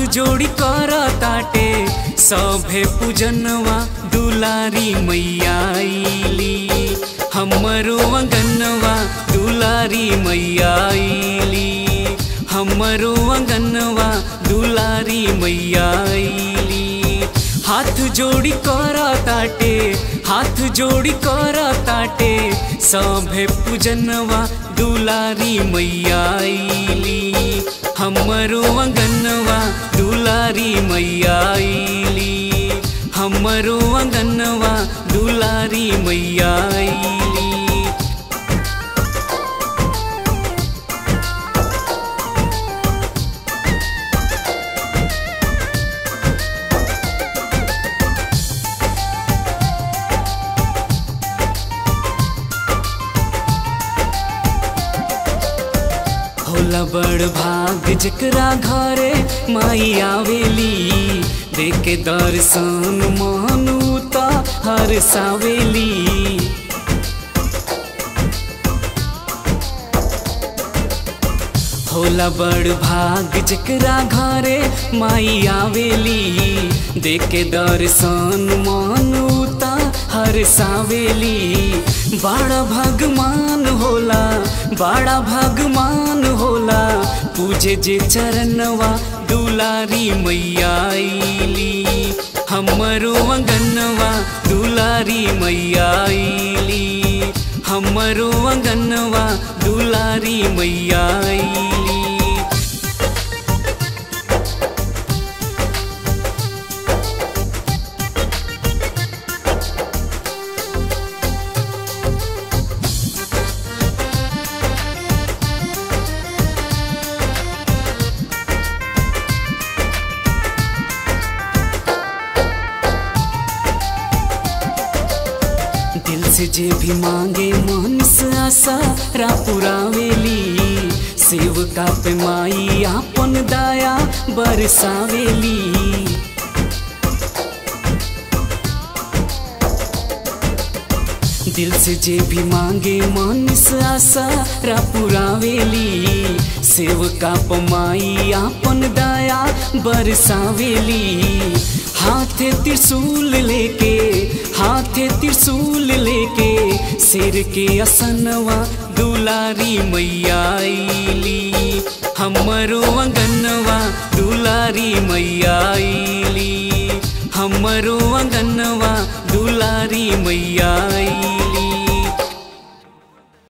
जोड़ी कर ताटे सभे पूजनवा दुलारी मैया आईली हमरो अंगनवा दुलारी मैया आईली हमरो अंगनवा दुलारी मैया आईली हाथ जोड़ी कर ताटे हाथ जोड़ी कर ताटे सभे पूजनवा दुलारी मैया आईली हमरो अंगनवा दुलारी मैया आईली हमरो अंगनवा दुलारी मैया आईली होला बड़ भाग जकरा घरे माई आवेली देखे दर्शन मानू त हर सावेली होला बड़ भाग जकरा घरे माई आवेली देखे दर्शन मानू त हर सावेली बड़ा भगवान होला बड़ा भगवान होला पूजे जे चरणवा दुलारी मैया आईली हमरो अंगनवा दुलारी मैया आईली हमरो अंगनवा दुलारी मैया आईली दिल से जे भी मांगे मन से आशा पुरावेली सेवका पे माई आपन दाया बरसावेली दिल से जे भी मांगे मन से आशा पुरावेली सेवका पे माई आपन दाया बरसावेली हाथे त्रिशूल लेके हाथे त्रिशूल लेके शेर के असनवा दुलारी मैया आईली हमरो अंगनवा दुलारी मैया आईली हमरो अंगनवा दुलारी मैया आईली